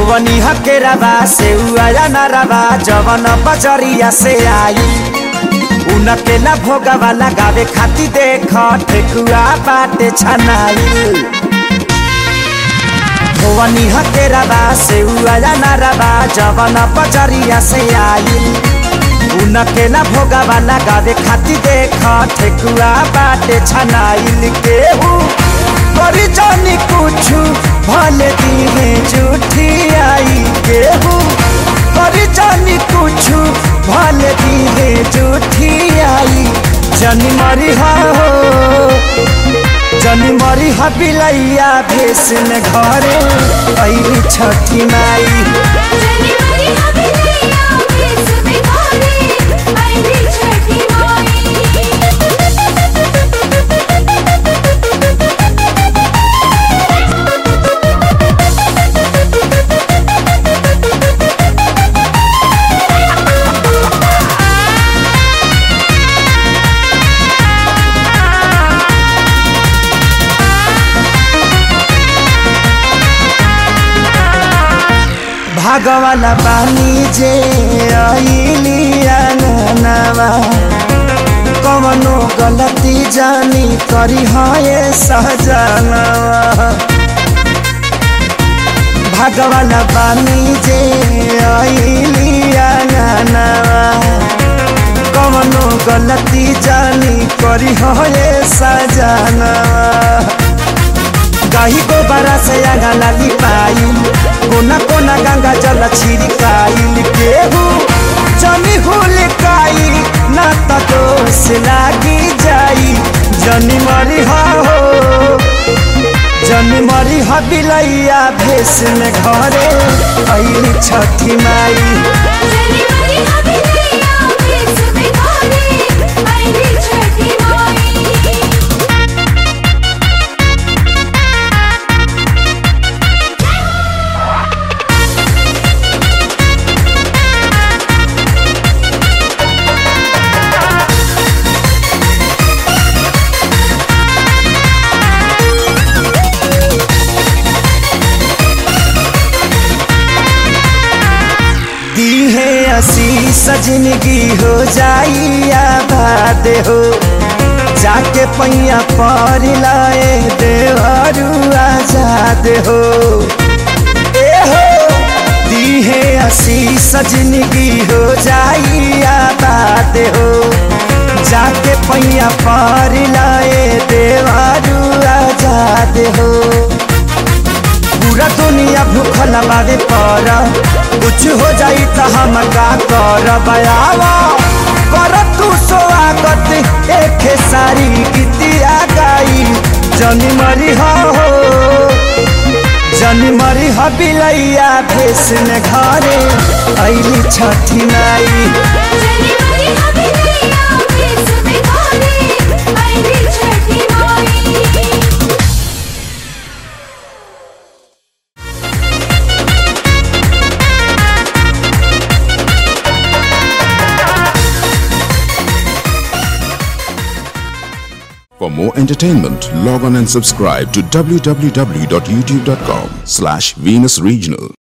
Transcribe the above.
धोवनी हकेराबा से उया नरबा जवन बजरिया से आई उनके ला भोगवा लगावे खाती देख ठेकुआ बाटे छनाई धोवनी हकेराबा से उया नरबा जवन बजरिया से आई उनके ला भोगवा लगावे खाती देख ठेकुआ बाटे छनाइल केहू करी जानी कुछ भले दिहे झूठी आई केहू करी जानी कुछ भले दिहे झूठी आई जनी मरी हा हो जनी मरी हा बिलैया भेस में घरे ऐली छठी माई जनी मरी हबिलैया भेस में घरे आईली छठी माई भागवाला बानी जे आईली अंगनावा कवनो गलती जानी करी हाय सहजनवा भागवाला बानी जे आईली अंगनावा कवनो गलती जानी करी हाय सजनवा गाही गोबरा से आगा लाली पाइल कोना कोना गंगा जल छिड़काइल केहू जनी हुल काई ना त दोष लागी जाई जनी मरी हा हो जनी मरी हा बिलैया भेस में घरे ऐली छठी माई जनी मरी हबिलैया भेस में घरे आईली छठी माई दी है आशीष जिंदगी हो जाई आबाद हो जाके पैया पर लाए देवरू आजाद हो ए हो दी है आशीष जिंदगी हो जाई आबाद हो जाके पैया पर लाए देवरू आजाद हो पूरा दुनिया भूखल बावे पर कुछ हो जाई त हम का कर बयावा कर तू स्वागत एक सारी गीतिया गाई जनी मरी हो जनी मरी हो बिलैया भेस में घरे ऐली छठी नाई जनी मरी हबिलैया भेस में घरे आईली छठी माई For more entertainment, log on and subscribe to www.youtube.com slash Venus Regional.